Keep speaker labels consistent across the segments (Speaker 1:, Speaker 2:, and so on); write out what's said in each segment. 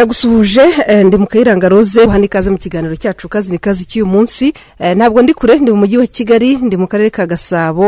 Speaker 1: ndagusuhuje eh, ndi mu kayiranga rose hano ikaze mu kiganiro cyacu kazi ni kazi cy'uyu munsi Eh, ntabwo ndi kure ndi mu mujyi wa kigali ndi mu karere ka gasabo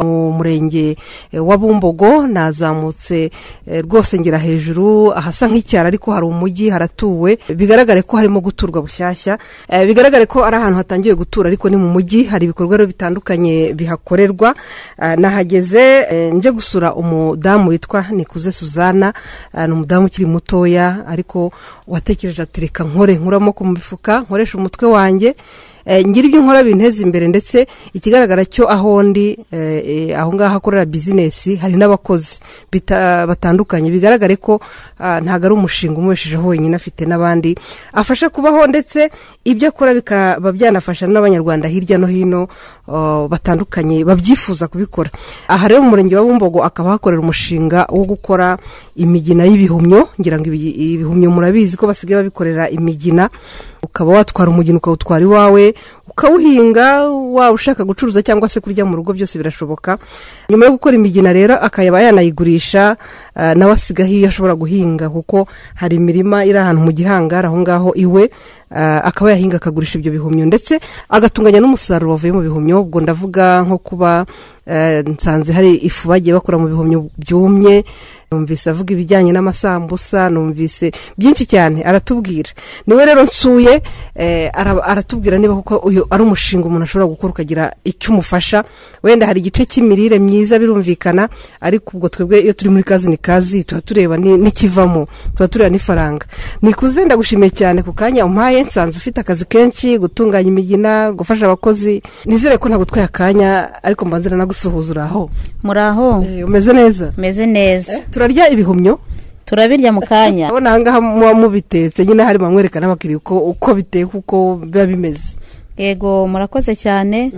Speaker 1: mu murenge eh, wa bumbogo nazamutse eh, rwose ngera hejuru ahasa nk'icyaro ariko hari umujyi haratuwe bigaragare ko harimo guturwa bushyashya Eh, bigaragare ko ari ahantu hatangiye gutura ariko ni mu mujyi hari ibikorwa rero bitandukanye bihakorerwa Eh, nahageze eh, nje gusura umudamu witwa nikuze suzana Eh, ni umudamu ukiri mutoya ariko watekereje ati reka nkore nkure amaboko mu mifuka nkoresha umutwe wanjye Eh, ngira ibyo nkora binteza imbere ndetse ikigaragara cyo aho ndi eh, eh, aho ngaho akorera bizinesi hari n'abakozi bita- batandukanye bigaragare ko ah, ntabwo ari umushinga umubeshejeho wenyine afite n'abandi afasha kubaho ndetse ibyo akora bikaba byanafasha n'abanyarwanda hirya no hino oh, batandukanye babyifuza kubikora aha rero mu murenge wa bumbogo akaba hakorera umushinga wo gukora imigina y'ibihumyo ngira ngo ibi- ibihumyo murabizi ko basigaye babikorera imigina ukaba watwara umugina ukawutwara iwawe ukawuhinga waba ushaka gucuruza cyangwa se kurya mu rugo byose birashoboka nyuma yo gukora imigina rero akayaba yanayigurisha ah, nawe asigaho iyo ashobora guhinga kuko hari imirima iri ahantu mu gihangari aho ngaho iwe ah, akaba yahinga akagurisha ibyo bihumyo ndetse agatunganya n'umusaruro wavuye mu bihumyo ubwo ndavuga nko kuba eh, nsanze hari ifu bagiye bakora mu bihumyo byumye numvise avuga ibijyanye n'amasambusa numvise byinshi cyane aratubwira niwe rero nsuye eh, ara- aratubwira niba kuko uyu ari umushinga umuntu ashobora gukora ukagira icyo umufasha wenda hari igice cy'imirire myiza birumvikana ariko ubwo twebwe iyo turi muri kazi ni kazi tuba tureba ni- n'ikivamo tuba tureba n'ifaranga nikuze ndagushimiye cyane ku kanya umpaye nsanze ufite akazi kenshi gutunganya imigina gufasha abakozi nizere ko ntagutwaye akanya ariko mbanzira nagusuhuza uri aho
Speaker 2: muraho
Speaker 1: Eh, umeze neza
Speaker 2: meze neza
Speaker 1: turarya ibihumyo
Speaker 2: turabirya mu kanya
Speaker 1: urabona ahangaha muba mubitetse nyine hari bamwereka n'abakiriya uko uko biteka uko biba bimeze
Speaker 2: yego murakoze cyane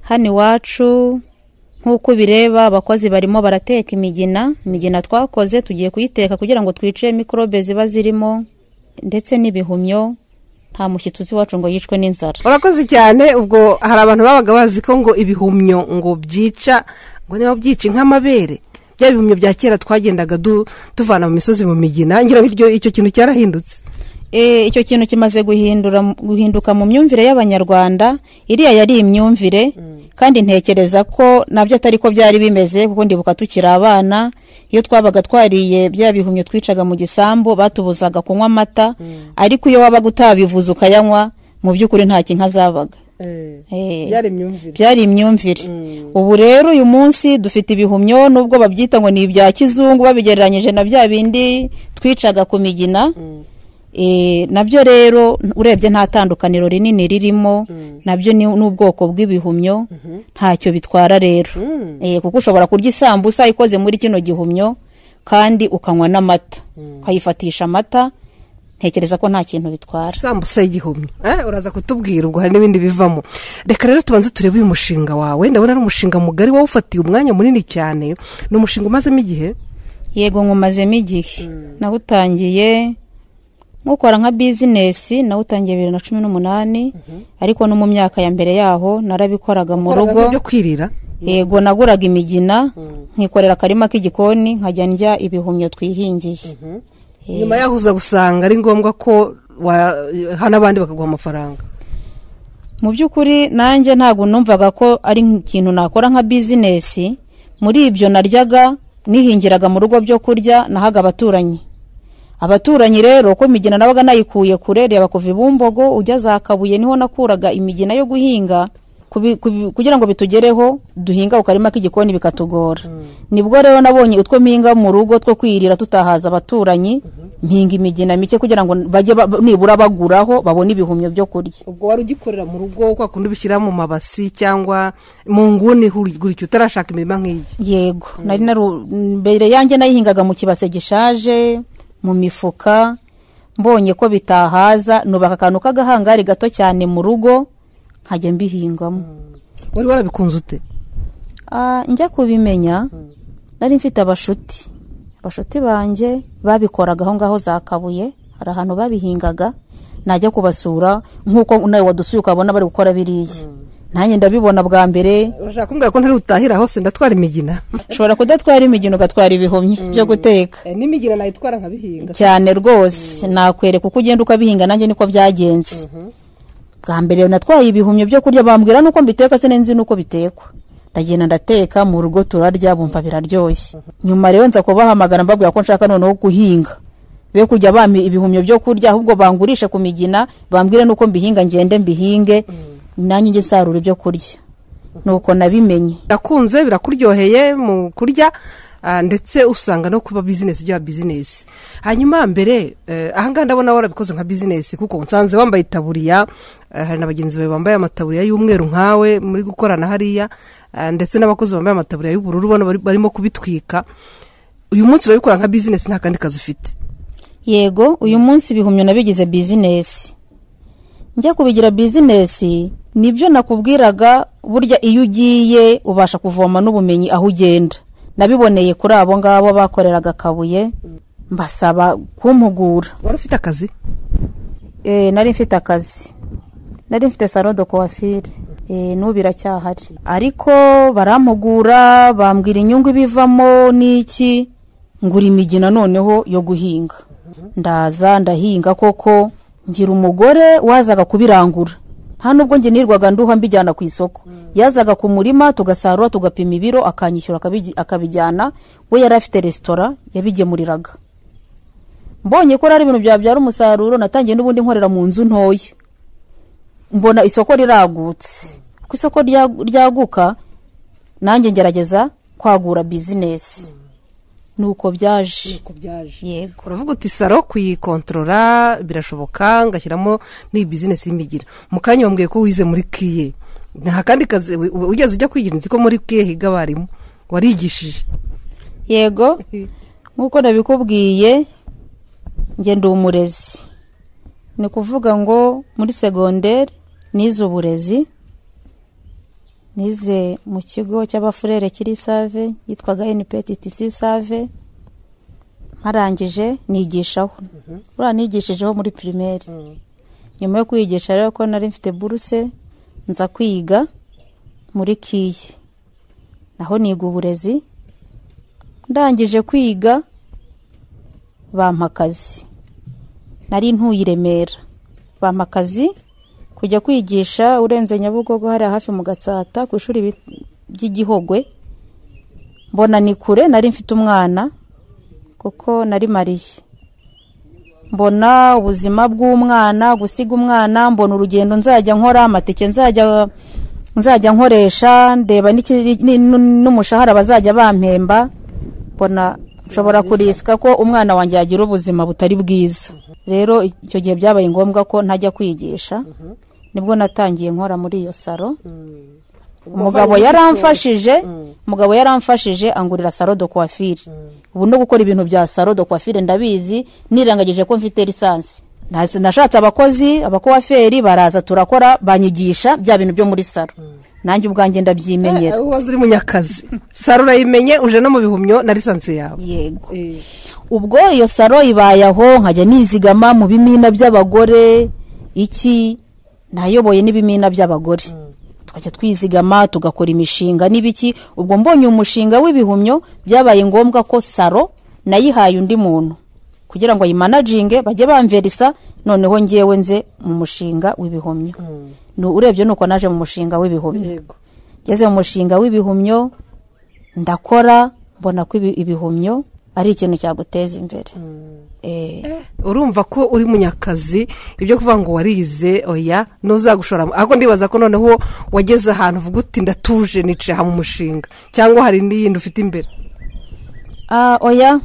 Speaker 2: hano iwacu nk'uko ubireba abakozi barimo barateka imigina imigina twakoze tugiye kuyiteka kugira ngo twice mikorobe ziba zirimo ndetse n'ibihumyo nta mushyitsi uzi iwacu ngo yicwe n'inzara
Speaker 1: urakoze cyane ubwo hari abantu babaga bazi ko ngo ibihumyo ngo byica ngo niba byica nk'amabere bya bihumyo bya kera twagendaga du- tuvana mu misozi mu migina ngira ngo iryo- icyo kintu cyarahindutse
Speaker 2: E, icyo kintu kimaze guhindura guhinduka mu myumvire y'abanyarwanda iriya yari imyumvire kandi ntekereza ko nabyo atari ko byari bimeze kuko ndibuka tukiri abana iyo twabaga twariye bya bihumyo twicaga mu gisambu batubuzaga kunywa amata ariko iyo wabaga utabivuze ukayanywa mu by'ukuri nta kinka zabaga Eh,
Speaker 1: byari imyumvire
Speaker 2: byari imyumvire ubu rero uyu munsi dufite ibihumyo nubwo babyita ngo ni ibya kizungu babigereranyije na bya bindi twicaga ku migina Eh, nabyo rero urebye nta tandukaniro rinini ririmo nabyo ni n'ubwoko bw'ibihumyo ntacyo bitwara rero Eh, kuko ushobora kurya isambusa ikoze muri kino gihumyo kandi ukanywa n'amata ukayifatisha amata ntekereza ko nta kintu bitwara
Speaker 1: sambusa y'igihumyo eh, uraza kutubwira ubwo hari n'ibindi bivamo reka rero tubanze turebe uyu mushinga wawe ndabona ari umushinga mugari wawufatiye umwanya munini cyane ni umushinga umazemo igihe
Speaker 2: yego nkumazemo igihe nawutangiye nkukora nka bizinesi nawutangiye bibiri na cumi n'umunani ariko no mu myaka ya mbere yaho narabikoraga mu rugo
Speaker 1: byo kwirira
Speaker 2: yego naguraga imigina nkikorera akarima k'igikoni nkajya ndya ibihumyo twihingiye Eh,
Speaker 1: nyuma yaho uza gusanga ari ngombwa ko wa- hano abandi bakaguha amafaranga
Speaker 2: mu by'ukuri nanjye ntabwo numvaga ko ari ikintu nakora nka bizinesi muri ibyo naryaga nihingiraga mu rugo byo kurya nahaga abaturanyi abaturanyi rero ko imigina nabaga nayikuye kure reba kuva ibumbogo ujya za kabuye niho nakuraga imigina yo guhinga kubi- kubi- kugira ngo bitugereho duhinga ku karima k'igikoni bikatugora nibwo rero nabonye utwo mpinga mu rugo two kwirira tutahaza abaturanyi mpinga imigina mike kugira ngo bajye ba- nibura baguraho babone ibihumyo byo kurya
Speaker 1: ubwo wari ugikorera mu rugo kwa kundi ubishyira mu mabasi cyangwa mu nguni huri- gutyo utarashaka imirima nk'iyi
Speaker 2: yego nari naru mbere yanjye nayihingaga mu kibase gishaje mu mifuka mbonye ko bitahaza nubaka akantu k'agahangari gato cyane mu rugo nkajya mbihingamo
Speaker 1: wari warabikunze ute
Speaker 2: Ah, njya kubimenya nari mfite abashuti abashuti banjye babikoraga aho ngaho za kabuye hari ahantu babihingaga najya kubasura nk'uko nawe wadusuye ukabona bari gukora biriya nanjye ndabibona bwa mbere
Speaker 1: urashaka kumbwira ko ntari butahira hose ndatwara imigina
Speaker 2: ushobora kudatwara imigino ugatwara ibihumyo byo guteka
Speaker 1: Eh, n'imigina nayitwara nkabihinga
Speaker 2: cyane rwose nakwereka uko ugenda ukabihinga nanjye niko byagenze bwa mbere natwaye ibihumyo byo kurya bambwira nuko mbiteka se nzi nuko bitekwa ndagenda ndateka mu rugo turarya bumva biraryoshye nyuma rero nza kubahamagara mbabwira ko nshaka noneho guhinga be kujya bampa ibihumyo byo kurya ahubwo bangurishe ku migina bambwire nuko mbihinga ngende mbihinge nanjye njye nsarura ibyo kurya nuko nabimenye
Speaker 1: birakunze birakuryoheye mu kurya ah, ndetse usanga no kuba bizinesi byaba bizinesi hanyuma mbere eh, ahangaha ndabona warabikoze nka bizinesi kuko nsanze wambaye itaburiya eh, hari na bagenzi bawe bambaye amataburiya y'umweru nkawe muri gukorana hariya ah, ndetse n'abakozi bambaye amataburiya y'ubururu bano bari- barimo kubitwika uyu munsi urabikora nka bizinesi nta kandi kazi ufite
Speaker 2: yego uyu munsi ibihumyo nabigize bizinesi njya kubigira bizinesi nibyo nakubwiraga burya iyo ugiye ubasha kuvoma n'ubumenyi aho ugenda nabiboneye kuri abo ngabo bakoreraga akabuye mbasaba kumpugura
Speaker 1: wari ufite akazi
Speaker 2: e, nari mfite akazi nari mfite salon de coiffure e, n'ubu iracyahari ariko barampugura bambwira inyungu ibivamo n'iki ngura imigina noneho yo guhinga ndaza ndahinga koko ngira umugore wazaga kubirangura nta nubwo njye nirwaga nduha mbijyana ku isoko yazaga ku murima tugasarura tugapima ibiro akanyishyura akabigi- akabijyana we yari afite resitora yabigemuriraga mbonye ko ari ibintu byabyara umusaruro natangiye n'ubundi nkorera mu nzu ntoya mbona isoko riragutse ku isoko rya- ryaguka nanjye ngerageza kwagura bizinesi nuko byaje yego
Speaker 1: uravuga uti saro kuyikontorora birashoboka ngashyiramo n'iyi bizinesi y'imigira mu kanya wambwiye ko wize muri kiye nta kandi kazi wi- wi- wigeze ujya kwigira nzi ko muri kiye higa abarimu warigishije
Speaker 2: yego nk'uko nabikubwiye njye ndi umurezi ni ukuvuga ngo muri segonderi nize uburezi nize mu kigo cy'abafurere kiri save yitwaga nptc save nkarangije nigishaho buriya nigishijeho muri pirimeri nyuma yo kwigisha rero ko nari mfite buruse nza kwiga muri kiye naho niga uburezi ndangije kwiga bampa akazi nari ntuye i remera bampa akazi kujya kwigisha urenze nyabugogo hariya hafi mu gatsata ku ishuri bi- ry'igihogwe mbona ni kure nari mfite umwana kuko nari mariye mbona ubuzima bw'umwana gusiga umwana mbona urugendo nzajya nkora amatike nzajya nzajya nkoresha ndeba n'iki- ni- nu- n'umushahara bazajya bampemba mbona nshobora kurisika ko umwana wanjye yagira ubuzima butari bwiza rero icyo gihe byabaye ngombwa ko ntajya kwigisha nibwo natangiye nkora muri iyo saro umugabo yaramfashije umugabo yaramfashije angurira saro de coiffure ubu no gukora ibintu bya saro de coiffure ndabizi nirengagije ko mfite lisansi Nas- nashatse abakozi abakuwaferi baraza turakora banyigisha bya bintu byo muri saro nanjye ubwanjye
Speaker 1: Eh,
Speaker 2: ndabyimenyera
Speaker 1: ubanza uri munyakazi saro urayimenye uje no mu bihumyo na lisansi yawe
Speaker 2: yego ubwo iyo saro ibaye aho nkajya nizigama mu bimina by'abagore iki nayoboye n'ibimina by'abagore tukajya twizigama tugakora imishinga n'ibiki ubwo mbonye umushinga w'ibihumyo byabaye ngombwa ko saro nayihaye undi muntu kugira ngo ayimanaginge bajye bamverisa noneho ngewe nze mu mushinga w'ibihumyo Nu- urebye nuko naje mu mushinga w'ibihumyo
Speaker 1: yego
Speaker 2: ngeze mu mushinga w'ibihumyo ndakora mbona ko ibi- ibihumyo ari ikintu cyaguteza imbere Eh,
Speaker 1: urumva ko uri munyakazi ibyo kuvuga ngo warize oya ntuzagushoramo ahubwo ndibaza ko noneho wageze ahantu uvuga uti ndatuje nicaye aha mu mushinga cyangwa hari n'iyindi ufite imbere
Speaker 2: ah, oya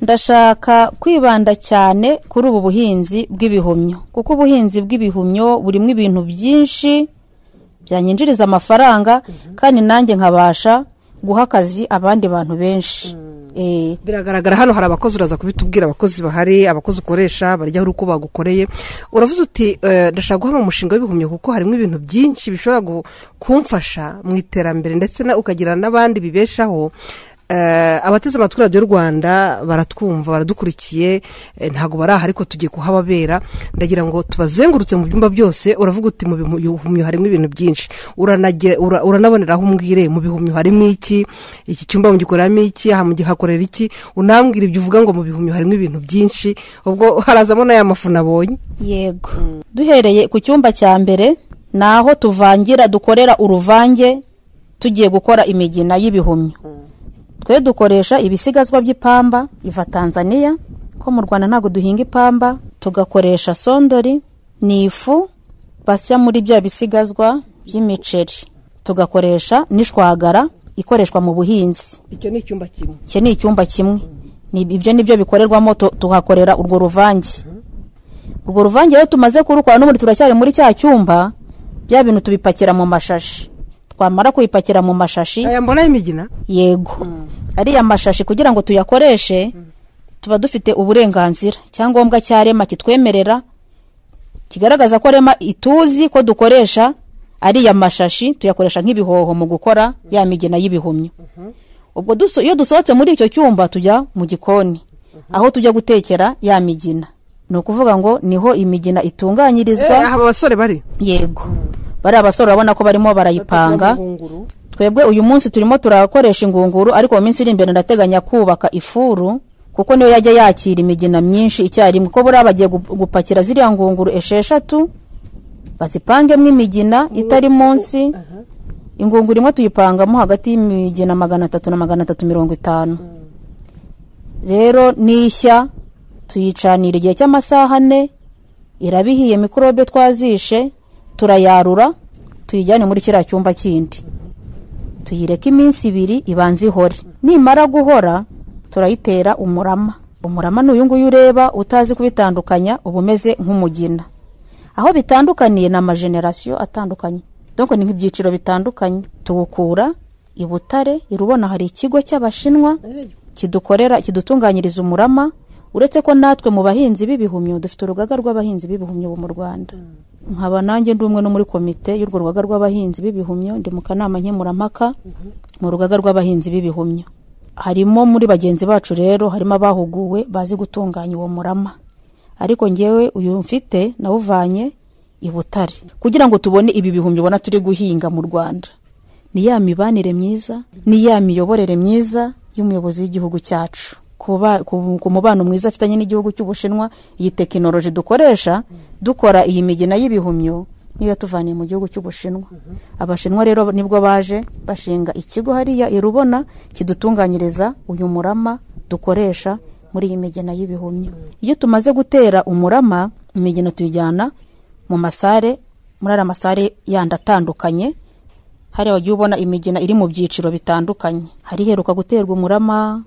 Speaker 2: ndashaka kwibanda cyane kuri ubu buhinzi bw'ibihumyo kuko ubuhinzi bw'ibihumyo burimo ibintu byinshi byanyinjiriza amafaranga kandi nanjye nkabasha guha akazi abandi bantu benshi Eh,
Speaker 1: biragaragara hano hari abakozi uraza kubitubwira abakozi bahari abakozi ukoresha baryaho uko bagukoreye uravuze uti eh, ndashaka guhama umushinga w'ibihumyo kuko harimo ibintu byinshi bishobora gu- kumfasha mu iterambere ndetse na- ukagira n'abandi bibeshaho Eh, abateze amatwi radiyo rwanda baratwumva baradukurikiye eh, ntabwo baraha ariko tugiye kuhababera ndagira ngo tubazengurutse mu byumba byose uravuga uti mu bihumyo harimo ibintu byinshi Uranage- ura- uranabonera aho umbwire mu bihumyo harimo iki iki cyumba mugikoreramo iki aha mugihakorera iki unambwira ibyo uvuga ngo mu bihumyo harimo ibintu byinshi ubwo harazamo n'aya mafu nabonye
Speaker 2: yego duhereye ku cyumba cya mbere ni aho tuvangira dukorera uruvange tugiye gukora imigina y'ibihumyo twe dukoresha ibisigazwa by'ipamba iva tanzaniya ko mu rwanda ntabwo duhinga ipamba tugakoresha sondori ni ifu basya muri bya bisigazwa by'imiceri tugakoresha n'ishwagara ikoreshwa mu buhinzi
Speaker 1: icyo ni icyumba kimwe
Speaker 2: iki ni icyumba kimwe Ni- ibyo ni byo bikorerwamo tu- tuhakorera urwo ruvange urwo ruvange rero tumaze kurukora n'ubundi turacyari muri cya cyumba bya bintu tubipakira mu mashashi twamara kubipakira mu mashashi
Speaker 1: aya mbona y'imigina
Speaker 2: yego ariya mashashi kugira ngo tuyakoreshe tuba dufite uburenganzira icyangombwa cya rema kitwemerera kigaragaza ko rema ituzi ko dukoresha ariya mashashi tuyakoresha nk'ibihoho mu gukora ya migina y'ibihumyo ubwo duso- iyo dusohotse muri icyo cyumba tujya mu gikoni aho tujya gutekera ya migina ni ukuvuga ngo niho imigina
Speaker 1: Eh,
Speaker 2: itunganyirizwa
Speaker 1: aha abasore bari
Speaker 2: yego bariya basore urabona ko barimo barayipanga twebwe uyu munsi turimo turakoresha ingunguru ariko mu minsi iri imbere ndateganya kubaka ifuru kuko niyo yajya yakira imigina myinshi icyarimwe ko buriya bagiye gu- gupakira ziriya ngunguru esheshatu bazipangemo imigina itari munsi ingunguru imwe tuyipangamo hagati y'imigina magana atatu na magana atatu mirongo itanu rero n'ishya tuyicanira igihe cy'amasaha ane iraba ihiye mikorobe twazishe turayarura tuyijyane muri kiriya cyumba kindi tuyireka iminsi ibiri ibanza ihore nimara guhora turayitera umurama umurama ni uyu nguyu ureba utazi kubitandukanya uba umeze nk'umugina aho bitandukaniye ni amajenerasiyo atandukanye donko ni nk'ibyiciro bitandukanye tuwukura i butare i rubona hari ikigo cy'abashinwa kidukorera kidutunganyiriza umurama uretse ko natwe mu bahinzi b'ibihumyo dufite urugaga rw'abahinzi b'ibihumyo ubu mu rwanda nkaba nanjye ndi umwe no muri komite y'urwo rugaga rw'abahinzi b'ibihumyo ndi mu kanama nkemurampaka mu rugaga rw'abahinzi b'ibihumyo harimo muri bagenzi bacu rero harimo abahuguwe bazi gutunganya uwo murama ariko ngewe uyu mfite nawuvanye i butare kugira ngo tubone ibi bihumyo ubona turi guhinga mu rwanda ni ya mibanire myiza ni ya miyoborere myiza y'umuyobozi w'igihugu cyacu ku ba- ku- ku mubano mwiza afitanye n'igihugu cy'ubushinwa iyi tekinoloji dukoresha dukora iyi migina y'ibihumyo niyo yatuvaniye mu gihugu cy'ubushinwa abashinwa rero nibwo baje bashinga ikigo hariya i rubona kidutunganyiriza uyu murama dukoresha muri iyi migina y'ibihumyo iyo tumaze gutera umurama imigina tuyijyana mu masare muri ariya masare yandi atandukanye hariya wagiye ubona imigina iri mu byiciro bitandukanye hari iheruka guterwa umurama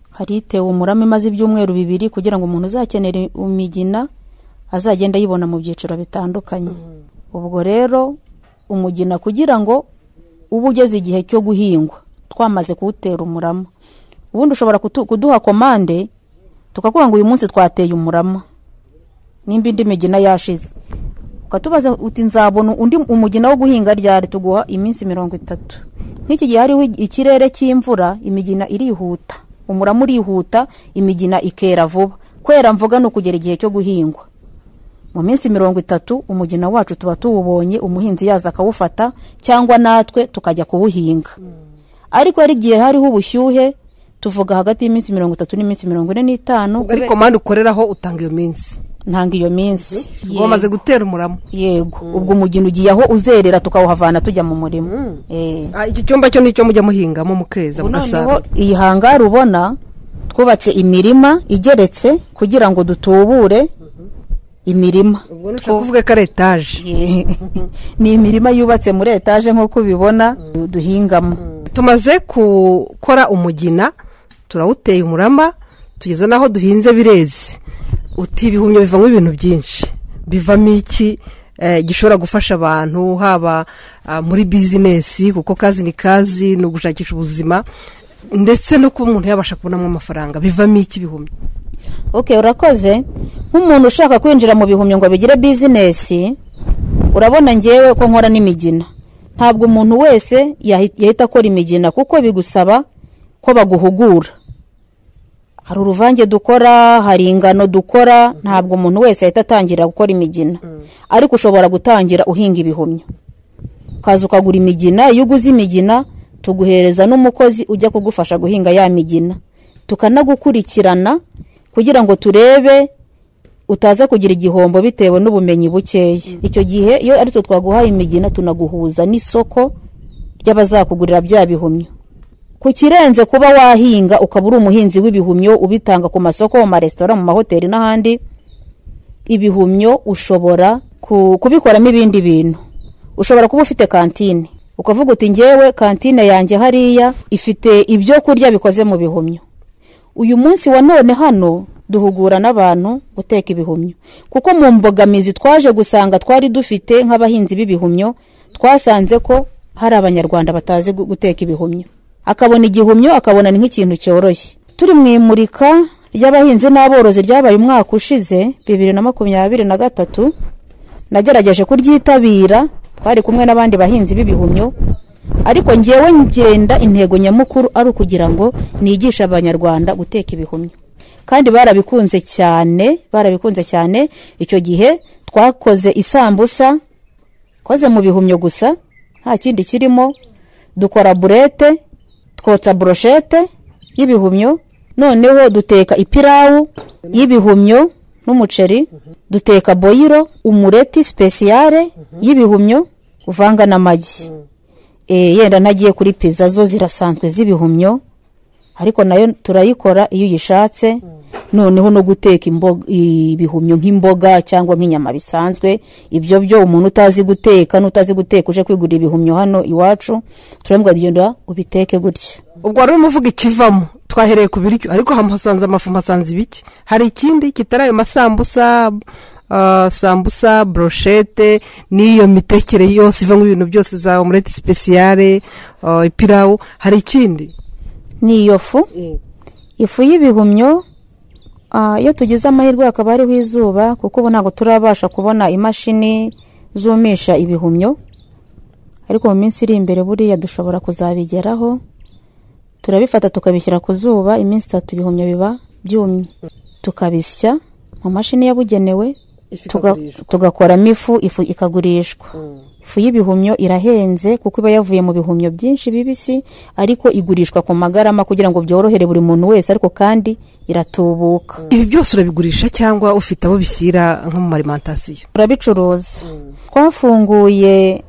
Speaker 2: hari itewe umurama imaze ibyumweru bibiri kugira ngo umuntu uzakenera imigina azagende ayibona mu byiciro bitandukanye ubwo rero umugina kugira ngo uba ugeze igihe cyo guhingwa twamaze kuwutera umurama ubundi ushobora kutu- kuduha komande tukakubwira ngo uyu munsi twateye umurama nimba indi migina yashize ukatubaza uti nzabona undi umugina wo guhinga ryari tuguha iminsi mirongo itatu nk'iki gihe hariho ikirere cy'imvura imigina irihuta umurama urihuta imigina ikera vuba kwera mvuga ni ukugera igihe cyo guhingwa mu minsi mirongo itatu umugina wacu tuba tuwubonye umuhinzi yaza akawufata cyangwa natwe tukajya kuwuhinga ariko hari igihe hariho ubushyuhe tuvuga hagati y'iminsi mirongo itatu n'iminsi mirongo ine n'itanu
Speaker 1: ubwo ariko mande ukoreraho utanga iyo minsi
Speaker 2: ntanga iyo minsi
Speaker 1: ubwo bamaze gutera umurama
Speaker 2: yego ubwo umugina ugiye aho uzerera tukawuhavana tujya mu murima Eh.
Speaker 1: Ah, iki cyumba cyo ni icyo mujya muhingamo mukeza
Speaker 2: Ubu
Speaker 1: mugasarura
Speaker 2: noneho iyi hangari ubona twubatse imirima igeretse kugira ngo dutubure imirima
Speaker 1: ubwo nushaka kuvuga ko ari etaje
Speaker 2: Ye- ni imirima yubatse muri etaje nk'uko ubibona duhingamo
Speaker 1: tumaze gukora umugina turawuteye umurama tugeze n'aho duhinze bireze uti ibihumyo bivamo ibintu byinshi bivamo iki Eh, gishobora gufasha abantu haba ah, muri bizinesi kuko kazi ni kazi ni ugushakisha ubuzima ndetse no kuba umuntu yabasha kubonamo amafaranga bivamo iki ibihumyo
Speaker 2: ok urakoze nk'umuntu ushaka kwinjira mu bihumyo ngo bigire bizinesi urabona ngewe ko nkora n'imigina ntabwo umuntu wese yahi- yahita akora imigina kuko bigusaba ko baguhugura hari uruvange dukora hari ingano dukora ntabwo umuntu wese ahita atangira gukora imigina ariko ushobora gutangira uhinga ibihumyo ukaza ukagura imigina iyo uguze imigina tuguhereza n'umukozi ujya kugufasha guhinga ya migina tukanagukurikirana kugira ngo turebe utaza kugira igihombo bitewe n'ubumenyi bukeya icyo gihe iyo ari twe twaguhaye imigina tunaguhuza n'isoko ry'abazakugurira bya bihumyo ku kirenze kuba wahinga ukaba uri umuhinzi w'ibihumyo ubitanga ku masoko mu maresitora mu mahoteli n'ahandi ibihumyo ushobora ku- kubikoramo ibindi bintu ushobora kuba ufite kantine ukavuga uti ngewe kantine yanjye hariya ifite ibyo kurya bikoze mu bihumyo uyu munsi wa none hano duhugura n'abantu guteka ibihumyo kuko mu mbogamizi twaje gusanga twari dufite nk'abahinzi b'ibihumyo twasanze ko hari abanyarwanda batazi gu- guteka ibihumyo akabona igihumyo akabona ni nk'ikintu cyoroshye turi mu imurika ry'abahinzi n'aborozi ryabaye umwaka ushize bibiri na makumyabiri na gatatu nagerageje kuryitabira twari kumwe n'abandi bahinzi b'ibihumyo ariko ngewe ngenda intego nyamukuru ari ukugira ngo nigishe abanyarwanda guteka ibihumyo kandi barabikunze cyane barabikunze cyane icyo gihe twakoze isambusa koze mu bihumyo gusa nta kindi kirimo dukora burete twotsa buroshete y'ibihumyo noneho duteka ipirawu y'ibihumyo n'umuceri duteka boyiro umureti sipesiyare y'ibihumyo uvanga n'amagi Eh, yenda ntagiye kuri pizza zo zirasanzwe z'ibihumyo ariko nayo turayikora iyo uyishatse noneho no guteka imboga- ibihumyo nk'imboga cyangwa nk'inyama bisanzwe ibyo byo umuntu utazi guteka n'utazi guteka uje kwigurira ibihumyo hano iwacu turambwa genda ubiteke gutya
Speaker 1: ubwo wari urimo uvuga ikivamo twahereye ku biryo ariko hamwe hasanze amafu hasanze ibiki hari ikindi kitari ayo masambusa ah, sambusa broshete n'iyo mitekere yose ivamo ibintu byose za omureti sipesiyare ah, ipirawu hari ikindi
Speaker 2: ni iyo fu ifu y'ibihumyo ah, iyo tugize amahirwe hakaba hariho izuba kuko ubu ntabwo turabasha kubona imashini zumisha ibihumyo ariko mu minsi iri imbere buriya dushobora kuzabigeraho turabifata tukabishyira ku zuba iminsi itatu ibihumyo biba byumye tukabisya mu mashini yabugenewe tuga- tugakoramo ifu ifu ikagurishwa ifu y'ibihumyo irahenze kuko iba yavuye mu bihumyo byinshi bibisi ariko igurishwa ku magarama kugira ngo byorohere buri muntu wese ariko kandi iratubuka
Speaker 1: ibi byose urabigurisha cyangwa ufite abo bishyira nko mu marimantasiyo
Speaker 2: turabicuruza twafunguye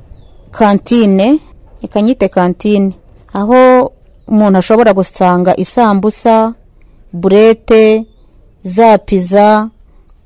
Speaker 2: kantine ikanyite kantine aho umuntu ashobora gusanga isambusa burete za piza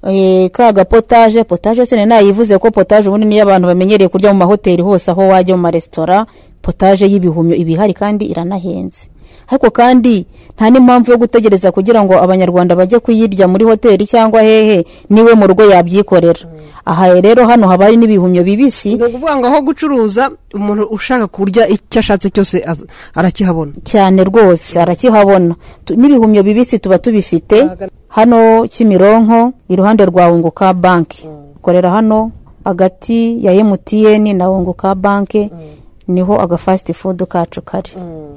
Speaker 2: eh, ka gapotaje potaje se nari nayivuze ko potaje ubundi niyo abantu bamenyereye kurya mu mahoteli hose aho wajya mu maresitora potaje y'ibihumyo iba ihari kandi iranahenze ariko kandi nta n'impamvu yo gutegereza kugira ngo abanyarwanda bajye kuyirya muri hoteli cyangwa hehe niwe mu rugo yabyikorera aha rero hano haba hari n'ibihumyo bibisi
Speaker 1: ni ukuvuga ngo aho gucuruza umuntu ushaka kurya icyo ashatse cyose az- arakihabona
Speaker 2: cyane rwose arakihabona Tu- n'ibihumyo bibisi tuba tubifite hano kimironko iruhande rwa wunguka banki ukorera hano hagati ya emutiyeni na wunguka banki niho agafasiti fudu kacu kari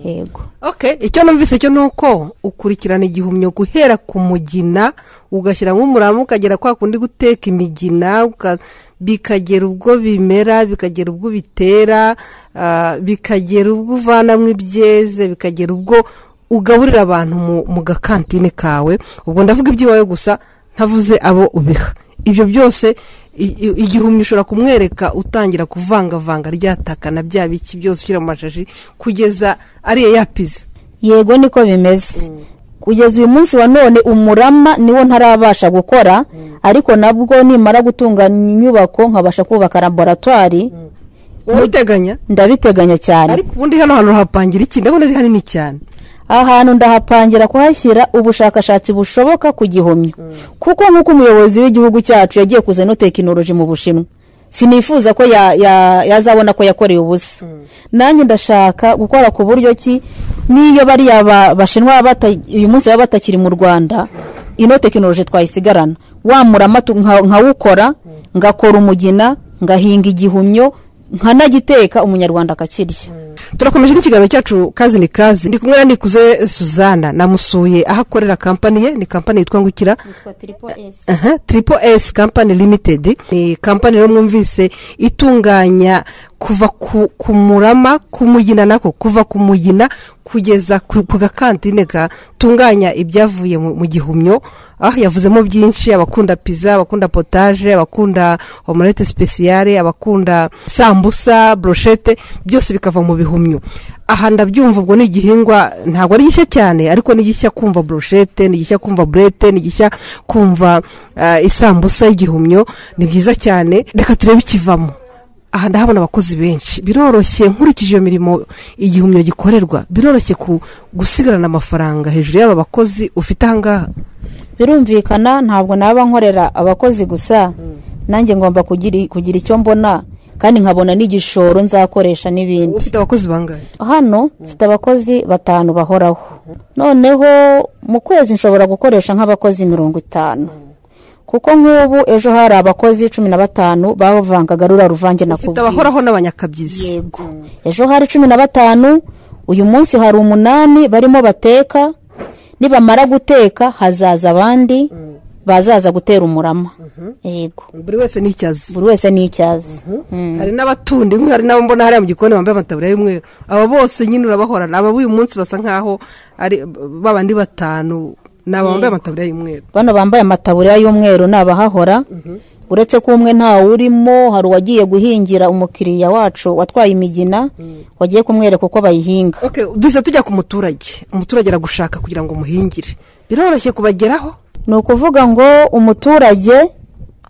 Speaker 2: yego
Speaker 1: okay icyo numvise cyo ni uko ukurikirana igihumyo guhera ku mugina ugashyira nk'umurama ukagera kwa kundi guteka imigina uka- bikagera ubwo bimera bikagera ubwo bitera ah, bikagera ubwo uvanamo ibyeze bikagera ubwo ugaburira abantu mu- mu gakantine kawe ubwo ndavuga iby'iwawe gusa ntavuze abo ubiha ibyo byose i- i- igihumyo ushobora kumwereka utangira kuvangavanga ryataka na bya biki byose ushyira mu mashashi kugeza ariyo yapize
Speaker 2: yego niko bimeze kugeza uyu munsi wa none umurama niwo ntarabasha gukora ariko nabwo nimara gutunganya inyubako nkabasha kubaka laboratwari
Speaker 1: ubiteganya
Speaker 2: ndabiteganya cyane
Speaker 1: ariko ubundi hano hantu hapangira iki ndabona ari hanini cyane
Speaker 2: aha hantu ndahapangira kuhashyira ubushakashatsi bushoboka ku gihomyo kuko nk'uko umuyobozi w'igihugu cyacu yagiye kuzana tekinoloji mu bushinwa sinifuza ko ya- ya- yazabona ko yakorewe ubusa nanjye ndashaka gukora ku buryo ki n'iyo bariya ba- bashinwa baba bata- uyu munsi baba batakiri mu rwanda ino tekinoloji twayisigarana wa murama tu- nka- nkawukora ngakora umugina ngahinga igihumyo nkanagiteka umunyarwanda akakirya
Speaker 1: turakomeje n'ikiganiro cyacu kazi ni kazi ndi kumwe na nikuze suzana namusuye aho akorera kampani ye ni kampani yitwa ngukira
Speaker 3: yitwa tripo esi
Speaker 1: aha tripo esi kampani limitedi ni kampani rero mwumvise itunganya kuva ku, ku murama ku mugina nako kuva ku mugina kugeza ku, ku gakantine gatunganya ibyavuye mu, mu gihumyo ah yavuzemo byinshi abakunda pizza abakunda potage abakunda omelette spéciale abakunda sambusa brochette byose bikava mu bihumyo aha ndabyumva ubwo ni igihingwa ntabwo ari gishya cyane ariko ni gishya kumva brochette ni gishya kumva burete ni gishya kumva ah, isambusa y'igihumyo ni byiza cyane reka turebe ikivamo aha ndahabona abakozi benshi biroroshye nkurikije iyo mirimo igihumyo gikorerwa biroroshye ku gusigarana amafaranga hejuru y'aba bakozi ufite ahangaha
Speaker 2: birumvikana ntabwo naba nkorera abakozi gusa nanjye ngomba kugira kugira icyo mbona kandi nkabona n'igishoro nzakoresha n'ibindi
Speaker 1: ufite abakozi bangahe
Speaker 2: hano mfite abakozi batanu bahoraho noneho mu kwezi nshobora gukoresha nk'abakozi mirongo itanu kuko nk'ubu ejo hari abakozi cumi na batanu bavangaga rura ruvange na
Speaker 1: ufite
Speaker 2: kubwira
Speaker 1: abahoraho n'abanyakabyizi
Speaker 2: yego ejo hari cumi na batanu uyu munsi hari umunani barimo bateka nibamara guteka hazaza abandi bazaza gutera umurama yego
Speaker 1: buri wese ni icyo azi
Speaker 2: buri wese ni icyo azi Mm.
Speaker 1: hari n'abatundi nk'iyo hari n'abo mbona hariya mu gikoni bambaye amataburiya y'umweru aba bose nyine urabahorana aba b'uyu munsi basa nk'aho ari babandi batanu ni aba bambaye amataburiya y'umweru
Speaker 2: bano bambaye amataburiya y'umweru ni abahahora uretse ko umwe ntawurimo hari uwagiye guhingira umukiriya wacu watwaye imigina wagiye kumwereka uko bayihinga
Speaker 1: okay duhita tujya ku muturage umuturage aragushaka kugira ngo umuhingire biroroshye kubageraho
Speaker 2: ni ukuvuga ngo umuturage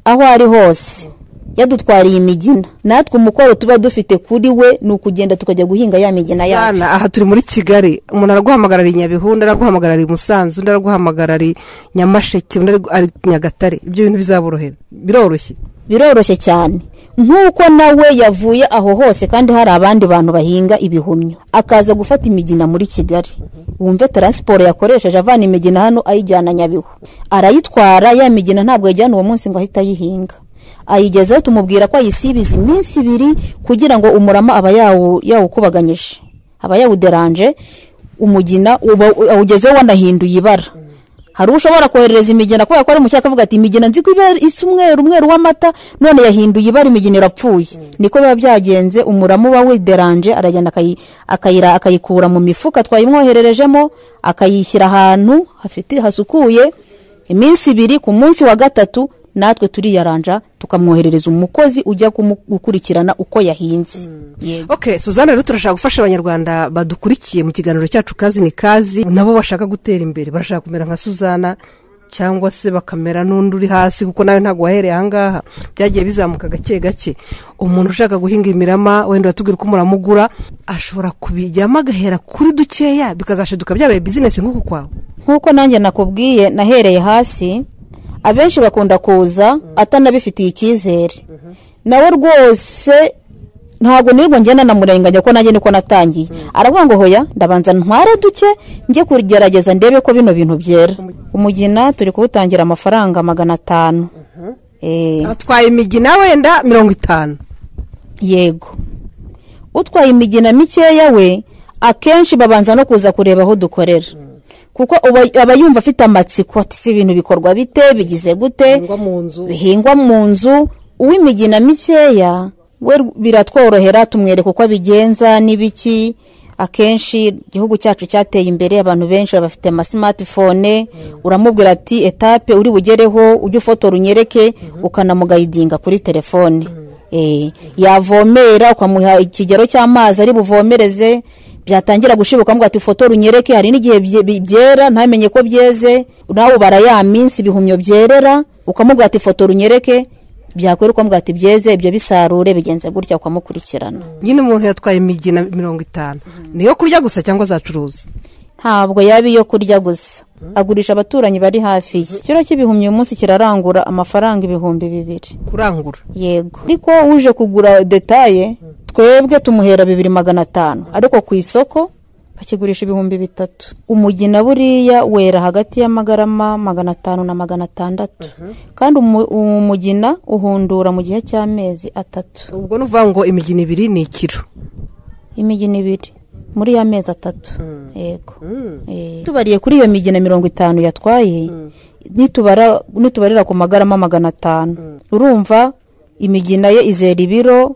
Speaker 2: aho ari hose yadutwariye imigina natwe umukoro tuba dufite kuri we ni ukugenda tukajya guhinga ya migina yacu
Speaker 1: Bana, aha turi muri kigali umuntu araguhamagarara i nyabihu undi araguhamagara i musanze undi araguhamagara i nyamasheke undi ari- ari nyagatare ibyo bintu bizaborohera biroroshye
Speaker 2: biroroshye cyane nk'uko nawe yavuye aho hose kandi hari abandi bantu bahinga ibihumyo akaza gufata imigina muri kigali wumve taransiporo yakoresheje avana imigina hano ayijyana nyabihu arayitwara ya migina ntabwo yajyana uwo munsi ngo ahite ayihinga ayigezeho tumubwira ko ayisibiza iminsi ibiri kugira ngo umurama aba yawu- yawukubaganyije aba yawuderanje umugina uba- awugezeho wanahinduye ibara hari ushobora koherereza imigina kubera ko ari mu cyaka avuga ati imigina nzi ko iba isa umweru umweru w'amata none yahinduye ibara imigina irapfuye niko biba byagenze umurama uba wideranje aragenda akayi- akayira akayikura mu mifuka twayimwohererejemo akayishyira ahantu hafite hasukuye iminsi ibiri ku munsi wa gatatu natwe turiyaranja tukamwoherereza umukozi ujya kumu- gukurikirana uko yahinze yego
Speaker 1: ok suzanne rero turashaka gufasha abanyarwanda badukurikiye mu kiganiro cyacu kazi ni kazi nabo bashaka gutera imbere barashaka kumera nka suzana cyangwa se bakamera n'undi uri hasi kuko nawe ntabwo wahereye ahangaha byagiye bizamuka gake gake umuntu ushaka guhinga imirama wenda uratubwira uko muramugura ashobora kubijyamo agahera kuri dukeya bikazashiduka byabaye bizinesi nk'uku kwawe
Speaker 2: nk'uko nanjye nakubwiye nahereye hasi abenshi bakunda kuza atanabifitiye icyizere nawe rwose ntabwo nirirwa ngenda namurenganya ko nanjye niko natangiye aravuga ngo hoya ndabanza ntware duke njye kugerageza ndebe ko bino bintu byera umugina turi kuwutangira amafaranga magana atanu Eh,
Speaker 1: atwaye imigina wenda mirongo itanu
Speaker 2: yego utwaye imigina mikeya we akenshi babanza no kuza kureba aho dukorera kuko uba- aba yumva afite amatsiko ati si ibintu bikorwa bite bigize gute
Speaker 1: bihingwa mu nzu
Speaker 2: bihingwa mu nzu uw'imigina mikeya we r- biratworohera tumwereka uko abigenza n'ibiki akenshi igihugu cyacu cyateye imbere abantu benshi bafite amasimatifone uramubwira ati etape uri bugereho ujye ufotora unyereke ukanamugayidinga kuri telefone Eh, yavomera ukamuha ikigero cy'amazi ari buvomereze byatangira gushibuka amuga ati ufotora unyereke hari n'igihe bye- bi- byera ntamenye ko byeze nawe ubara ya minsi ibihumyo byerera ukamubwira ati fotora unyereke byakwera ukamubwira ati byeze ibyo bisarure bigenze gutya ukamukurikirana
Speaker 1: nyine umuntu yatwaye imigina mirongo itanu niyo kurya gusa cyangwa azacuruza
Speaker 2: ntabwo yaba iyo kurya gusa agurisha abaturanyi bari hafi ye ikiro cy'ibihumyo uyu munsi kirarangura amafaranga ibihumbi bibiri
Speaker 1: kurangura
Speaker 2: yego ariko uje kugura detaye twebwe tumuhera bibiri magana atanu ariko ku isoko bakigurisha ibihumbi bitatu umugina buriya wera hagati y'amagarama magana atanu na magana atandatu kandi umu- umugina uhundura mu gihe cy'amezi atatu
Speaker 1: ubwo ni ukuvuga ngo imigina ibiri ni ikiro
Speaker 2: imigi n'ibiri muri ya mezi atatu yego
Speaker 1: Mm.
Speaker 2: Eh, tubariye kuri iyo migi na mirongo itanu yatwaye nitubara- nitubarira ku magarama magana atanu urumva imigina ye izera ibiro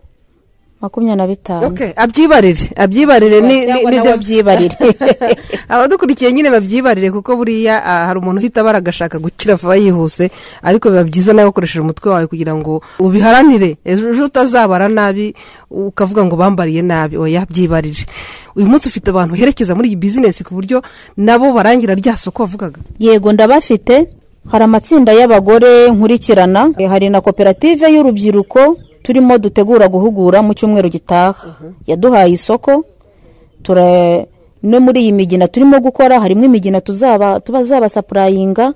Speaker 2: makumyabiri na bitanu
Speaker 1: Okay, abyibarire abyibarire ni ni-
Speaker 2: cyangwa
Speaker 1: ni
Speaker 2: nawe abyibarire
Speaker 1: abadukurikiye nyine babyibarire kuko buriya ah, hari umuntu uhita abara agashaka gukira vuba yihuse ariko biba byiza nawe ukoresheje umutwe wawe kugira ngo ubiharanire ejo ejo utazabara nabi ukavuga ngo bambariye nabi oya byibarire uyu munsi ufite abantu uherekeza muri iyi bizinesi ku buryo nabo barangira rya soko wavugaga
Speaker 2: yego ndabafite hari amatsinda y'abagore nkurikirana Eh, hari na koperative y'urubyiruko turimo dutegura guhugura mu cyumweru gitaha yaduhaye isoko tura no muri iyi migina turimo gukora harimo imigina tuzaba tubazabasapurayinga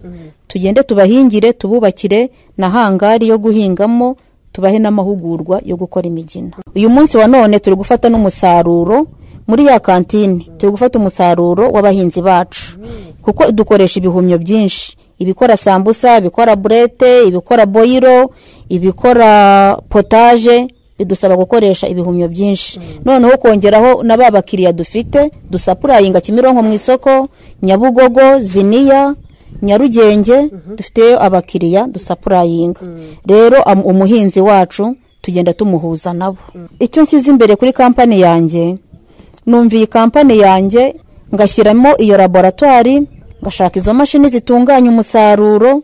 Speaker 2: tugende tubahingire tububakire na hangari yo guhingamo tubahe n'amahugurwa yo gukora imigina uyu munsi wa none turi gufata n'umusaruro muri ya kantine turi gufata umusaruro w'abahinzi bacu kuko dukoresha ibihumyo byinshi ibikora sambusa ibikora burete ibikora boyiro ibikora potaje bidusaba gukoresha ibihumyo byinshi noneho kongeraho na ba bakiriya dufite dusapurayinga kimironko mu isoko nyabugogo ziniya nyarugenge dufiteyo abakiriya dusapurayinga rero am- umuhinzi wacu tugenda tumuhuza nabo icyo nshyize imbere kuri kampani yanjye numva iyi kampani yanjye ngashyiramo iyo laboratwari ngashaka izo mashini zitunganya umusaruro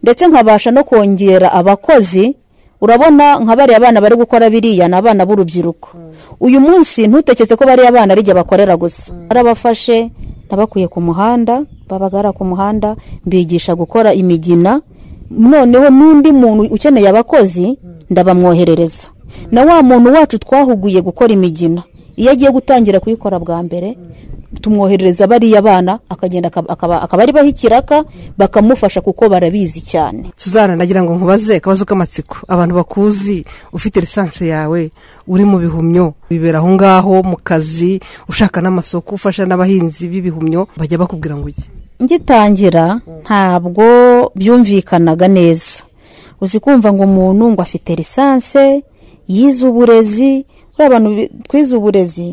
Speaker 2: ndetse nkabasha no kongera abakozi urabona nka bariya bana bari gukora biriya ni abana b'urubyiruko uyu munsi ntutekeze ko bariya bana ari jye bakorera gusa barabafashe nabakuye ku muhanda babagara ku muhanda mbigisha gukora imigina noneho n'undi muntu ukeneye abakozi ndabamwoherereza na wa muntu wacu twahuguye gukora imigina iyo agiye gutangira kuyikora bwa mbere tumwoherereza bariya bana akagenda akaba- akaba akaba ari baho ikiraka bakamufasha kuko barabizi cyane
Speaker 1: suzana nagira ngo nkubaze akabazo k'amatsiko abantu bakuzi ufite lisansi yawe uri mu bihumyo bibera aho ngaho mu kazi ushaka n'amasoko ufasha n'abahinzi b'ibihumyo bajya bakubwira ngo ujye
Speaker 2: ngitangira ntabwo byumvikanaga neza uzi kumva ngo umuntu ngo afite lisanse yize uburezi we abantu bi- twize uburezi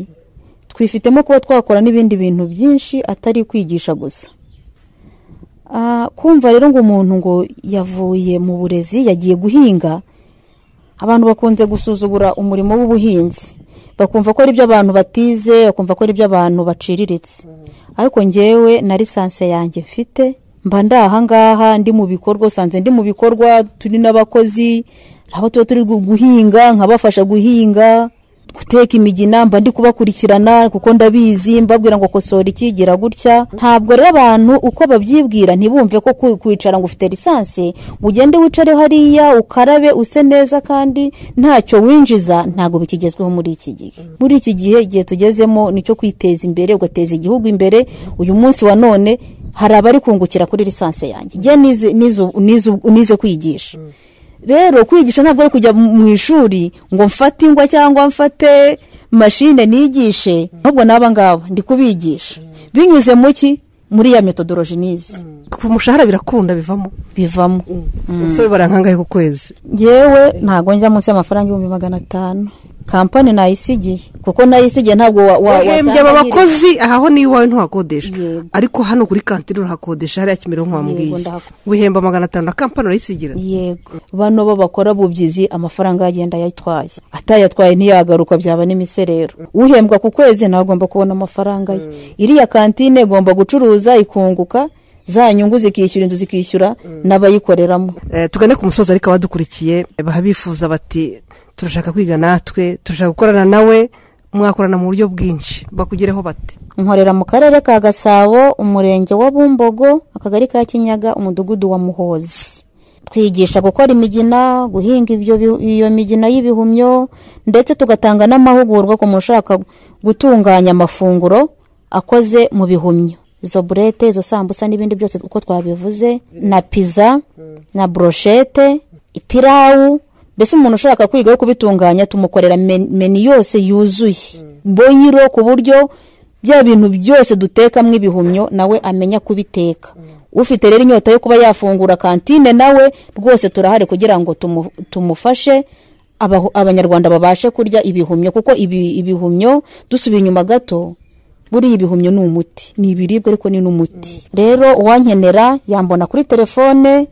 Speaker 2: twifitemo kuba twakora n'ibindi bintu byinshi atari kwigisha gusa Ah, kumva rero ngo umuntu ngo yavuye mu burezi yagiye guhinga abantu bakunze gusuzugura umurimo w'ubuhinzi bakumva ko ari byo abantu batize bakumva ko ari byo abantu baciriritse ariko ngewe na lisansi yanjye mfite mba ndi ahangaha ndi mu bikorwa usanze ndi mu bikorwa turi n'abakozi aho tuba turi gu- guhinga nkabafasha guhinga guteka imigina mba ndi kubakurikirana kuko ndabizi mbabwira ngo kosora iki gira gutya ntabwo rero abantu uko babyibwira ntibumve ko ku- kwicara ngo ufite lisansi ngo ugende wicare hariya ukarabe use neza kandi ntacyo winjiza ntabwo bikigezweho muri iki gihe muri iki gihe igihe tugezemo nicyo kwiteza imbere ugateza igihugu imbere uyu munsi wa none hari abari kungukira kuri lisansi yanjye njye nize- nize- nize- nize kwigisha rero kwigisha ntabwo ari kujya mu ishuri ngo mfate ingwa cyangwa mfate mashine nigishe ahubwo n'aba ngabo ndi kubigisha binyuze mu ki muri ya metodoroji nizi
Speaker 1: ku mushahara birakunda bivamo
Speaker 2: bivamo
Speaker 1: umusore barankangahe ku kwezi
Speaker 2: yewe ntabwo njya munsi y'amafaranga ibihumbi magana atanu kampani nayisigiye kuko nayisigiye ntabwo wa- wa-
Speaker 1: wahembye
Speaker 2: wasanga
Speaker 1: aba
Speaker 2: nkiri-
Speaker 1: bakozi aha ho niyo iwawe ntuhakodesha
Speaker 2: Yego.
Speaker 1: ariko hano kuri kantine urahakodesha hariya kimironko wambwiye
Speaker 2: Yego, ndahakora.
Speaker 1: wihemba magana atanu na kampani urayisigira
Speaker 2: yego bano bo bakora bubyizi amafaranga yagenda yayitwaye atayatwaye ntiyagaruka byaba n'imiserero uhembwa ku kwezi nawe agomba kubona amafaranga ye iriya kantine igomba gucuruza ikunguka za nyungu zikishyura inzu zikishyura n'abayikoreramo
Speaker 1: Eh, tugane ku musozi ariko abadukurikiye babifuza bati turashaka kwiga natwe turashaka gukorana nawe mwakorana mu buryo bwinshi bakugereho bate
Speaker 2: nkorera mu karere ka gasabo umurenge wa bumbogo akagari ka kinyaga umudugudu wa muhozi twigisha gukora imigina guhinga ibyo bi- iyo migina y'ibihumyo ndetse tugatanga n'amahugurwa ku muntu ushaka gutunganya amafunguro akoze mu bihumyo izo burete izo sambusa n'ibindi byose uko twabivuze na piza na broshete ipirawu mbese umuntu ushaka kwiga yo kubitunganya tumukorera men- meni yose yuzuye boyiro ku buryo bya bintu byose dutekamo ibihumyo nawe amenya kubiteka ufite rero inyota yo kuba yafungura kantine nawe rwose turahari kugira ngo tumu- tumufashe abaho- abanyarwanda babashe kurya ibihumyo kuko ibi- ibihumyo dusubiye inyuma gato buriya ibihumyo ni umuti ni ibiribwa ariko ni n'umuti rero uwankenera yambona kuri telefone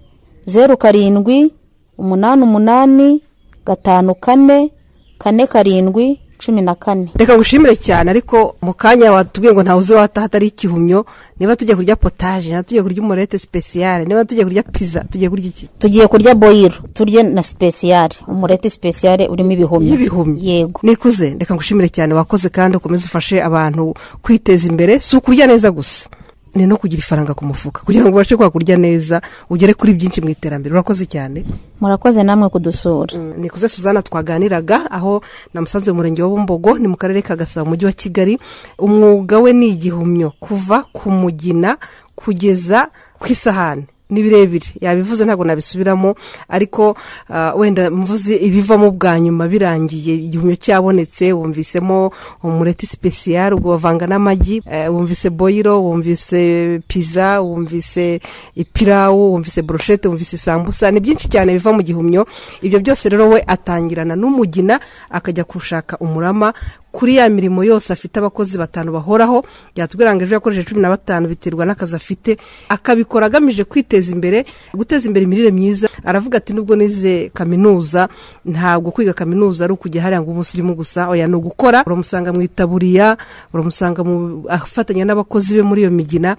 Speaker 2: zeru karindwi umunani umunani gatanu kane kane karindwi cumi na kane
Speaker 1: reka ngushimire cyane ariko mu kanya watubwiye ngo ntawe uzi wataha atari igihumyo niba tujya kurya potaje niba tujya kurya umurete sipesiyare niba tujya kurya piza tujya kurya iki
Speaker 2: tugiye kurya boyiro turye na sipesiyare umureti sipesiyare urimo ibihumyo
Speaker 1: y'ibihumyo
Speaker 2: yego
Speaker 1: nikuze reka ngushimire cyane wakoze kandi ukomeze ufashe abantu kwiteza imbere si ukurya neza gusa ni no kugira ifaranga ku mufuka kugira ngo ubashe kwakurya neza ugere kuri byinshi mu iterambere urakoze cyane
Speaker 2: murakoze namwe kudusura
Speaker 1: Mm, nikuze suzana twaganiraga aho namusanze mu murenge wa bumbogo ni mu karere ka gasabo umujyi wa kigali umwuga we ni igihumyo kuva ku mugina kugeza ku isahani ni birebire yabivuze ntabwo nabisubiramo ariko ah, wenda mvuze ibivamo bwa nyuma birangiye igihumyo cyabonetse wumvisemo umureti sipesiyare ubwo bavanga n'amagi eh, wumvise boyiro wumvise piza wumvise ipirawu wumvise broshete wumvise sambusa ni byinshi cyane biva mu gihumyo ibyo byose rero we atangirana n'umugina akajya gushaka umurama kuri ya mirimo yose afite abakozi batanu bahoraho yatubwira ngo ejo yakoresheje cumi na batanu biterwa n'akazi afite akabikora agamije kwiteza imbere guteza imbere imirire myiza aravuga ati nubwo nize kaminuza ntabwo kwiga kaminuza ari ukujya hariya ngo umusirimu gusa oya ni ugukora uramusanga mu itaburiya uramusanga mu afatanya n'abakozi be muri iyo migina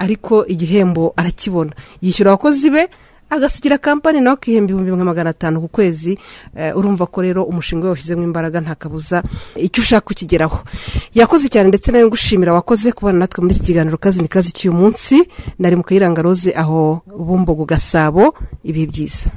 Speaker 1: ariko igihembo arakibona yishyura abakozi be agasigira kampani nawe akihemba ibihumbi nka magana atanu ku kwezi Eh, urumva ko rero umushinga we washyizemo imbaraga nta kabuza icyo ushaka ukigeraho yakoze cyane ndetse nawe ngushimira wakoze kubana natwe muri iki kiganiro kazi ni kazi cy'uyu munsi nari mu kayiranga rose aho bumbogo gasabo ibihe byiza